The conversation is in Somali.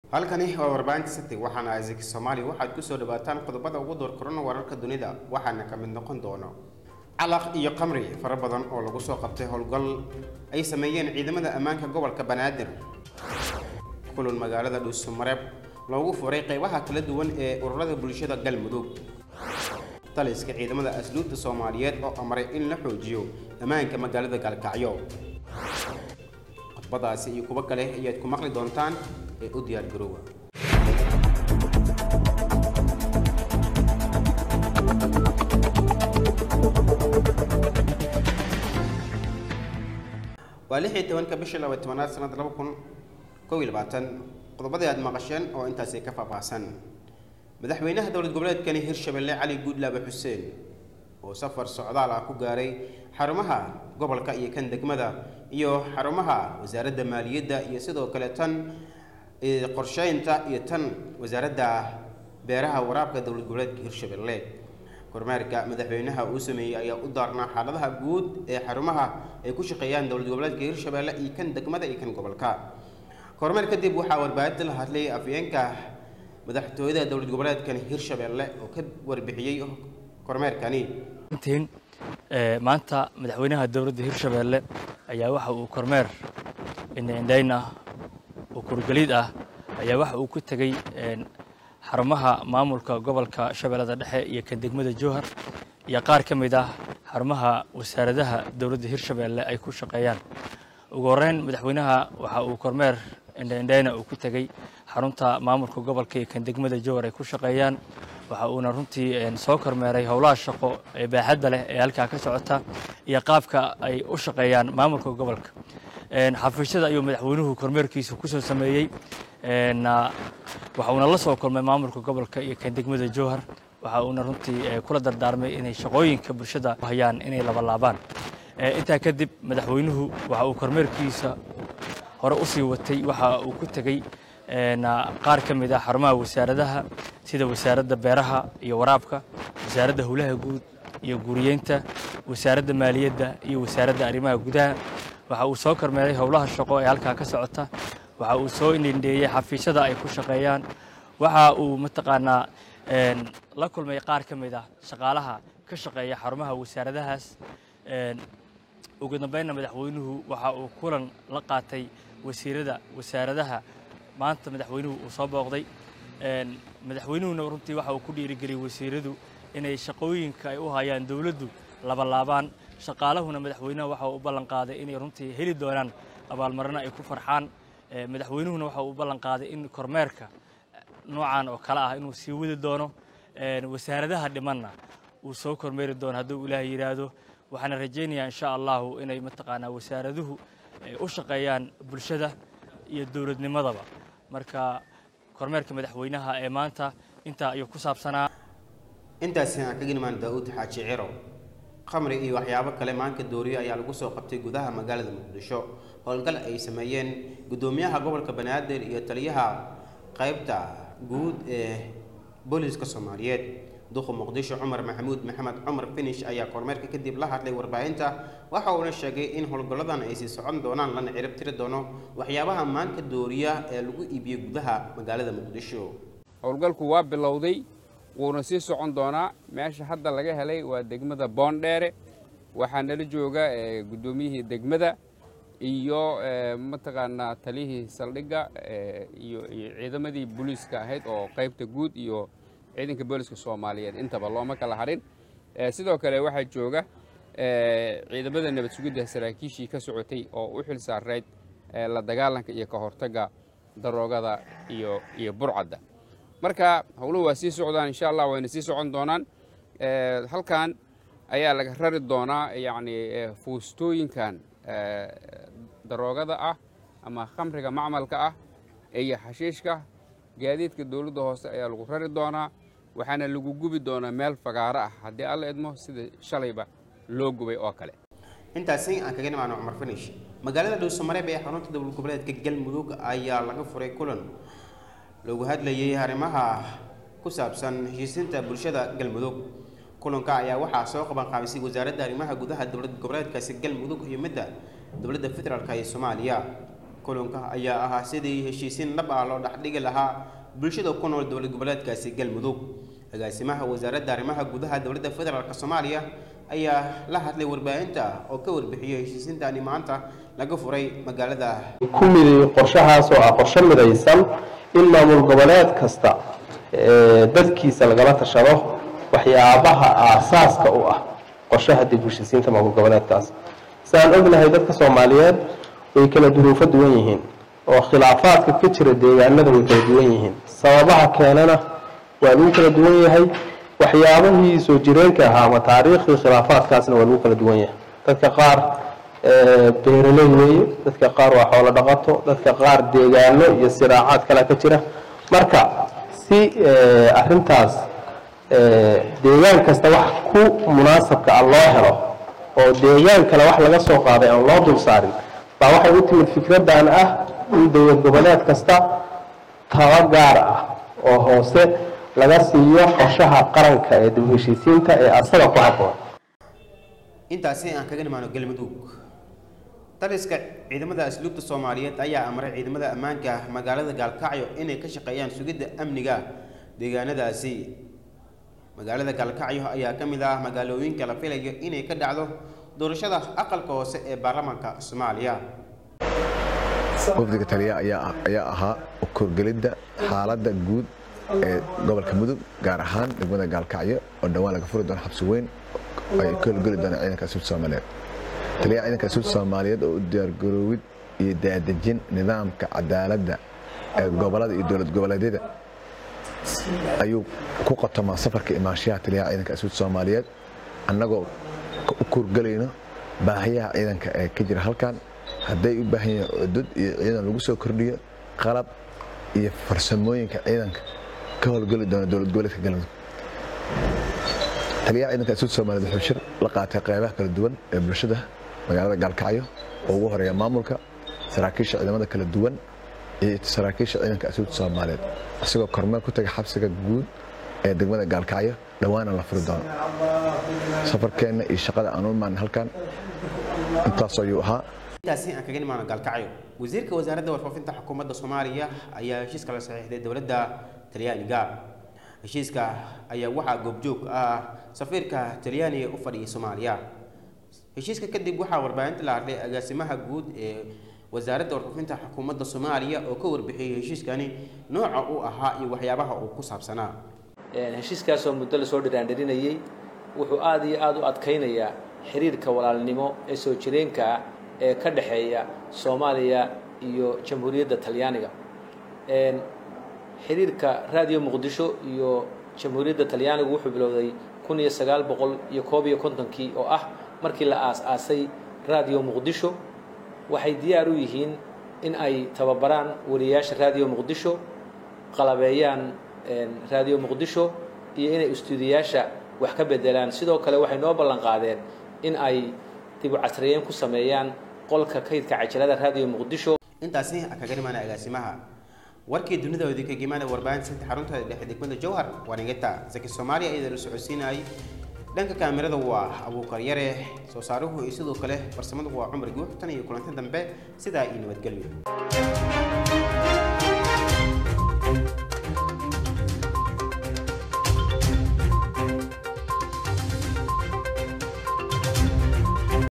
halkani waa warbaahinta city waxaana isaac soomaali waxaad kusoo dhawaataan qodobada ugu door korona wararka dunida waxaana ka mid noqon doono calaq iyo qamri fara badan oo lagu soo qabtay howlgal ay sameeyeen ciidamada ammaanka gobolka banaadir kulan magaalada dhuusumareeb loogu furay qeybaha kala duwan ee ururada bulshada galmudug taliska ciidamada asluubta soomaaliyeed oo amray in la xoojiyo ammaanka magaalada gaalkacyo qodbadaasi iyo kuwo kale ayaad ku maqli doontaan ee u diyaar garoowa waa lix iyo tobanka bishii laba tobanaad sanada laba kun kow iyo labaatan qodobadii aad maqasheen oo intaasi ka faahfaahsan madaxweynaha dowlad goboleedkani hirshabelle cali guudlaabe xuseen oo safar socdaal ah ku gaaray xarumaha gobolka iyo kan degmada iyo xarumaha wasaaradda maaliyadda iyo sidoo kale tan qorsheynta iyo tan wasaaradda beeraha waraabka dowlad goboleedka hirshabelle kormeerka madaxweynaha uu sameeyey ayaa u daarnaa xaaladaha guud ee xarumaha ay ku shaqeeyaan dowlad goboleedka hirshabelle iyo kan degmada iyo kan gobolka kormeer kadib waxaa warbaahinta la hadlay afyeenka madaxtooyada dowlad goboleedkan hirshabelle oo ka warbixiyey kormeerkani intiin maanta madaxweynaha dowladda hirshabelle ayaa waxa uu kormeer indhaindhayn ah oo kurgeliid ah ayaa waxa uu ku tegey xarumaha maamulka gobolka shabeellada dhexe iyo kan degmada jowhar iyo qaar ka mid ah xarumaha wasaaradaha dowladda hirshabelle ay ku shaqeeyaan ugu horreyn madaxweynaha waxa uu kormeer indhaindhayna uu ku tegey xarunta maamulka gobolka iyo kan degmada jowhar ay ku shaqeeyaan waxa uuna runtii soo kormeeray howlaha shaqo ee baaxadda leh ee halkaa ka socota iyo qaabka ay u shaqeeyaan maamulka gobolka xafiisyada ayuu madaxweynuhu kormeerkiisa kusoo sameeyey waxa uuna la soo kulmay maamulka gobolka iyo kan degmada jowhar waxa uuna runtii kula dardaarmay inay shaqooyinka bulshada hayaan inay labalaabaan intaa kadib madaxweynuhu waxa uu kormeerkiisa hore u sii watay waxa uu ku tegey qaar ka mid ah xarumaha wasaaradaha sida wasaaradda beeraha iyo waraabka wasaaradda howlaha guud iyo guriyeynta wasaaradda maaliyadda iyo wasaaradda arrimaha gudaha waxa uu soo kormeeray howlaha shaqo ee halkaa ka socota waxa uu soo indindheeyey xafiisyada ay ku shaqeeyaan waxa uu mataqaanaa la kulmay qaar ka mid ah shaqaalaha ka shaqeeya xarumaha wasaaradahaas ugu dambeynna madaxweynuhu waxa uu kulan la qaatay wasiirada wasaaradaha maanta madaxweynuhu uu soo booqday madaxweynuhuna runtii waxa uu ku dhiirigeliyey wasiiradu inay shaqooyinka ay u hayaan dowladdu labalaabaan shaqaalahuna madaxweynaha waxa uu u ballan qaaday inay runtii heli doonaan abaalmarino ay ku farxaan madaxweynuhuna waxa uu u ballan qaaday in kormeerka noocan oo kale ah inuu sii wadi doono wasaaradaha dhimanna uu soo kormeeri doono hadduu ilaahay yidhaahdo waxaana rajaynayaa insha allahu inay mataqaanaa wasaaraduhu u shaqeeyaan bulshada iyo dowladnimadaba marka kormeerka madaxweynaha ee maanta intaa ayuu ku saabsanaa intaasi aan kaga nimaan daa-uud xaaji ciro khamri iyo waxyaabo kale maanka dooriye ayaa lagu soo qabtay gudaha magaalada muqdisho howlgal ay sameeyeen guddoomiyaha gobolka banaadir iyo taliyaha qeybta guud ee booliiska soomaaliyeed duqa muqdisho cumar maxamuud maxamed cumar finish ayaa kormeerka kadib la hadlay warbaahinta waxa uuna sheegay in howlgalladan ay sii socon doonaan lana cirib tiri doono waxyaabaha maanka dooriya ee lagu iibiyey gudaha magaalada muqdisho howlgalku waa bilowday wuuna sii socon doonaa meesha hadda laga helay waa degmada boondheere waxaa nala jooga guddoomiyihii degmada iyo mataqaanaa taliyihii saldhigga iyo ciidamadii booliiska ahayd oo qaybta guud iyo ciidanka booliska soomaaliyeed intaba looma kala harin sidoo kale waxaa jooga ciidamada nabad sugidda saraakiishii ka socotay oo u xil saarayd la dagaalanka iyo ka hortagga daroogada iyo iyo burcadda marka howluhu waa sii socdaan insha allah wayna sii socon doonaan halkan ayaa laga rari doonaa yacni fuustooyinkan daroogada ah ama khamriga macmalka ah iyo xashiishka gaadiidka dowladda hoose ayaa lagu rari doonaa waxaana lagu gubi doonaa meel fagaaro ah haddii alla idmo sida shalayba loo gubay oo kale intaasi aan kaga nimaano cumar finish magaalada dhuusamareeb ee xarunta dowlad goboleedka galmudug ayaa laga furay kulan lagu hadlayay arrimaha ku saabsan heshiisinta bulshada galmudug kulanka ayaa waxaa soo qaban qaabisay wasaaradda arrimaha gudaha dowlad goboleedkaasi galmudug iyo midda dowladda federaalk ee soomaaliya kulanka ayaa ahaa sidii heshiisiin dhab ah loo dhexdhigi lahaa bulshada ku nool dowlad goboleedkaasi galmudug agaasimaha wasaaradda arrimaha gudaha dowladda federaalk soomaaliya ayaa la hadlay warbaahinta oo ka warbixiyey heshiisiintani maanta laga furay magaalada ku midi qorshahaas oo ah qorshe midaysan in maamul goboleed kasta dadkiisa lagala tashado waxyaabaha aasaaska u ah qorshaha dib u heshiisiinta maamul goboleedkaas siaan ognahay dadka soomaaliyeed way kala duruufo duwan yihiin oo khilaafaadka ka jira deegaanada way kala duwan yihiin sababaha keenana waa lagu kala duwan yahay waxyaabahii soo jireenka ahaa ama taariikhdii khilaafaadkaasna waa lagu kala duwan yahay dadka qaar beeraley weeye dadka qaar waa xoolo dhaqato dadka qaar deegaano iyo siraacaad kale ka jira marka si arintaas deegaan kasta wax ku munaasabka ah loo helo oo deegaan kale wax laga soo qaaday aan loo dul saarin baa waxay u timid fikraddan ah in dowlad goboleed kasta taba gaar ah oo hoose laga siiyo qorshaha qaranka ee dib u heshiisiinta ee asaga ku habboon intaasi aan kaga nimaano galmudug taliska ciidamada asluubta soomaaliyeed ayaa amray ciidamada ammaanka magaalada gaalkacyo inay ka shaqeeyaan sugidda amniga deegaanadaasi magaalada gaalkacyo ayaa ka mid ah magaalooyinka la filayo inay ka dhacdo doorashada aqalka hoose ee baarlamaanka soomaaliya wafdiga taliya ayaa ahaa korgelidda xaaladda guud ee gobolka mudug gaar ahaan degmada gaalkacyo oo dhowaan laga furi doono xabsi weyn ay ka holgeli doonaan ciidanka asluubta soomaaliyeed taliyaha ciidanka asluubta soomaaliyeed oo u diyaargaroowid iyo daadejin nidaamka cadaaladda ee gobolada iyo dowlad goboleedyada ayuu ku qotomaa safarka imaanshaha taliyaha ciidanka asluubta soomaaliyeed annagoo u kurgelayno baahiyaha ciidanka ee ka jira halkan hadday u baahan yihiin cudud iyo ciidan lagu soo kordhiyo qalab iyo farsamooyinka ciidanka ka howlgeli doona dowlad goboleedka galmudug taliyaha ciidanka asluubta soomaaliyeed wuxuu shir la qaatay qeybaha kala duwan ee bulshada magaalada gaalkacyo oo ugu horeeya maamulka saraakiisha ciidamada kala duwan iyo saraakiisha ciidanka asluubta soomaaliyeed isagoo kormeel ku taga xabsiga guud ee degmada gaalkacyo dhowaana la furi doono safarkeenna iyo shaqada aan u imaan halkan intaas ayuu ahaa intaasi aan kaga nimaano gaalkacyo wasiirka wasaaradda warfaafinta xukuumadda soomaaliya ayaa heshiiska la saxiixday dowladda talyaaniga heshiiska ayaa waxaa goobjoog ah safiirka talyaaniga u fadhiyay soomaaliya heshiiska kadib waxaa warbaahinta la hadlay agaasimaha guud ee wasaaradda warfaafinta xukuumadda soomaaliya oo ka warbixiyey heshiiskani nooca uu ahaa iyo waxyaabaha uu ku saabsanaa heshiiskaasoo muddo lasoo dhiraandhirinayey wuxuu aada iyo aada u adkaynayaa xiriirka walaalnimo ee soo jireenka ah ee ka dhexeeya soomaaliya iyo jamhuuriyadda talyaaniga xiriirka raadiyo muqdisho iyo jamhuuriyadda talyaanigu wuxuu bilowday kun iyo sagaal boqol iyo koob iyo kontonkii oo ah markii la aas-aasay raadiyo muqdisho waxay diyaar u yihiin in ay tababaraan wariyayaasha raadiyo muqdisho qalabeeyaan raadiyo muqdisho iyo inay istuudiyaasha wax ka bedelaan sidoo kale waxay noo ballan qaadeen in ay dib u casriyeyn ku sameeyaan qolka kaydka cajalada raadiyo muqdisho intaasi aan kaga nimaana agaasimaha warkii dunida oo idinka gimaada warbaahinta santa xarunta dhexe degmada jowhar waa nigata zaki soomaaliya iyada la socodsiinayay dhanka kaamirada waa abuukar yare soo saaruhu iyo sidoo kale farsamadu waa cumar guux tan iyo kulanti dambe sidaa iyo nabadgelyo